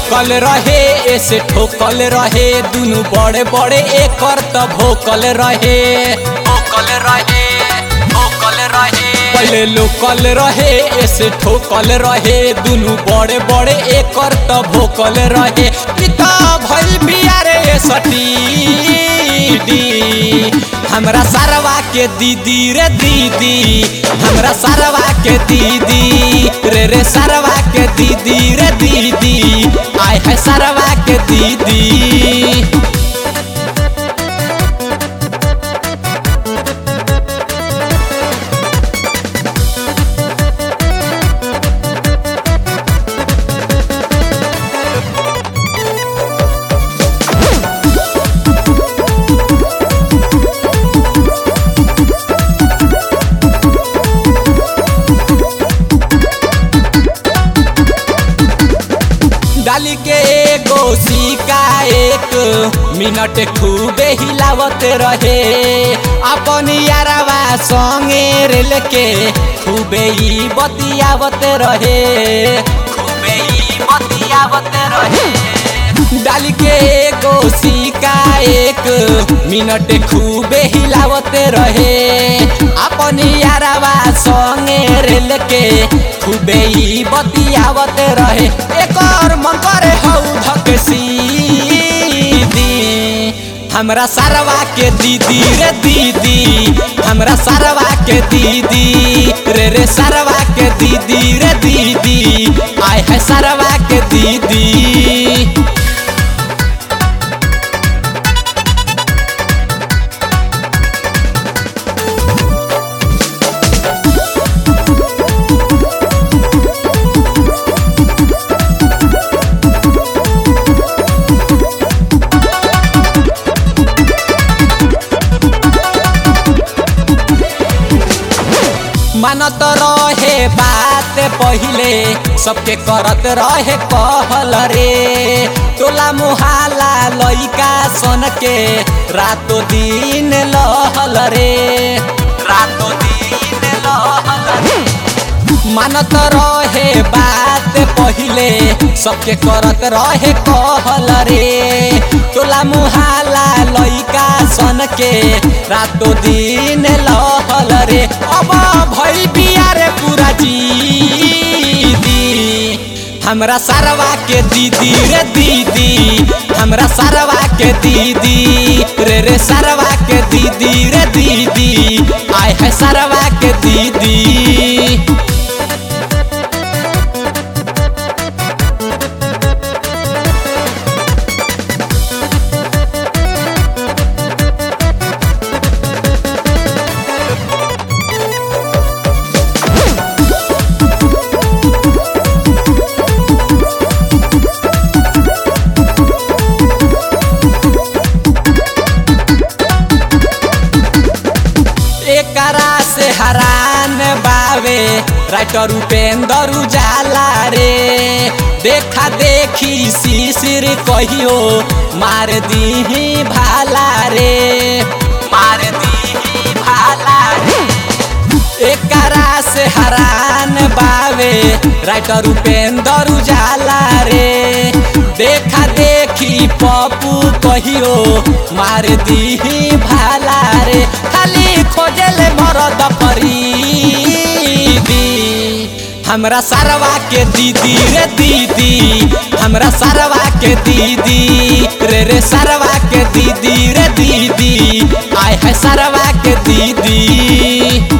local रहे ऐसे ठोकल रहे दुनु बड़े बड़े एकर त भोकल रहे भोकल रहे भोकल रहे पहले लोकल रहे ऐसे ठोकल रहे दुनु बड़े बड़े एकर त भोकल रहे पिता भइल बियारे सटीडी हमरा सरवा के दीदी रे दीदी हमरा सरवा के दीदी रे रे सरवा के दीदी रे दीदी आय है सरवा के दीदी डाली के एगो सिक्का एक मिनट खूबे हिलावत रहे अपन यारवा संगे रेल के खूबे ही बतियावत रहे खूबे ही बतियावत रहे डाली के एगो सिक्का एक मिनट खूबे हिलावत रहे अपन यारवा संगे रेल के खूबे ही बतियावत रहे एकर मन करे हौ धक सीधी हमरा सरवा के दीदी रे दीदी हमरा सरवा के दीदी रे रे सरवा के दीदी रे दीदी आय है सरवा के दीदी मानत रहे बात पहिले सबके करत रहे कहल रे टोला मुहाला लइका सन के रातो दिन लहल रे रातो दिन लहल रे मानत रहे बात पहिले सबके करत रहे कहल रे टोला मुहाला लइका सन के रातो दिन लहल रे अब भइल बियारे पूरा जीदी हमरा सरवा के दीदी रे दीदी हमरा सरवा के दीदी रे रे सरवा के दीदी रे दीदी आय है सरवा के दीदी एकरा से हरान बावे राइटर उपेंद्र उजाला रे देखा देखी शिशिर कहियो मार दीही भाला रे मार दीही भाला रे एकरा से हरान बावे राइटर उपेंद्र उजाला रे देखा देखी पप्पू कहियो मार दीही भाला रे खाली खोजल मरद फरीदी हमरा सरवा के दीदी रे दीदी हमरा सरवा के दीदी रे रे सरवा के दीदी रे दीदी आय है सरवा के दीदी